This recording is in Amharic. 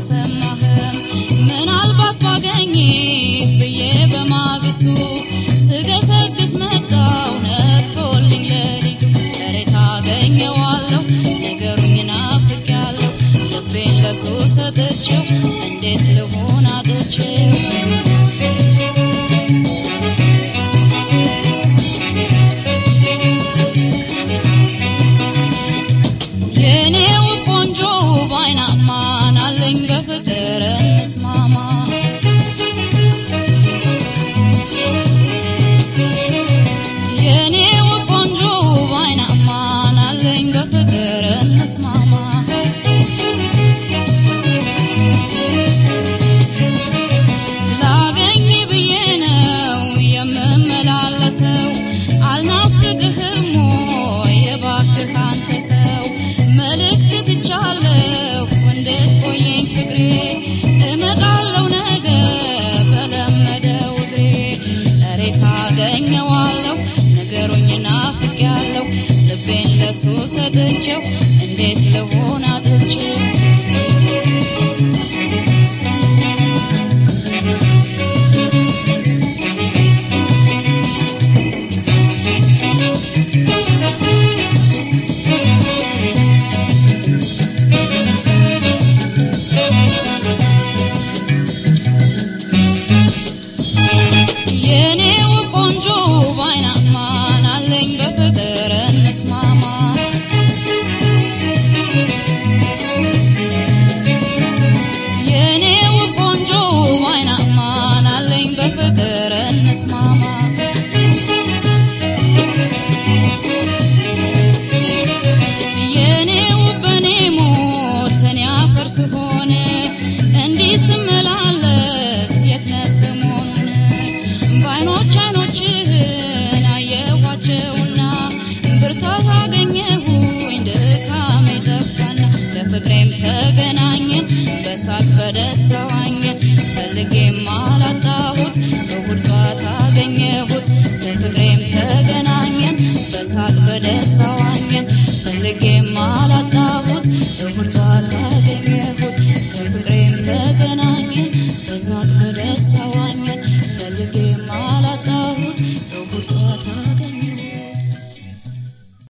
አልሰማህም ምናልባት ባገኝ ብዬ በማግስቱ ስገሰግስ መጣው ነግቶልኝ ለሊቱ ዛሬ ታገኘዋለሁ ነገሩኝ ናፍቄያለሁ ልቤን ለሱ ሰጥቼው እንዴት ልሆን አጥቼው የኔው ቆንጆ ባይናማን አለኝ በፍቅር እንስማማ የኔው ቆንጆ ባይናማን አለኝ በፍቅር እንስማማ ላገኝ ብዬ ነው የምመላለሰው አልናፍቅህም ወይ እባክህ አንተ ሰው መልእክት ትቻለሁ እንዴት ቆየኝ ፍቅሬ እመጣለሁ ነገ በለመደው እግሬ ዛሬ ታገኘዋለሁ ነገሩኝ ናፍቄያለሁ ልቤን ለሱ ሰጥቼው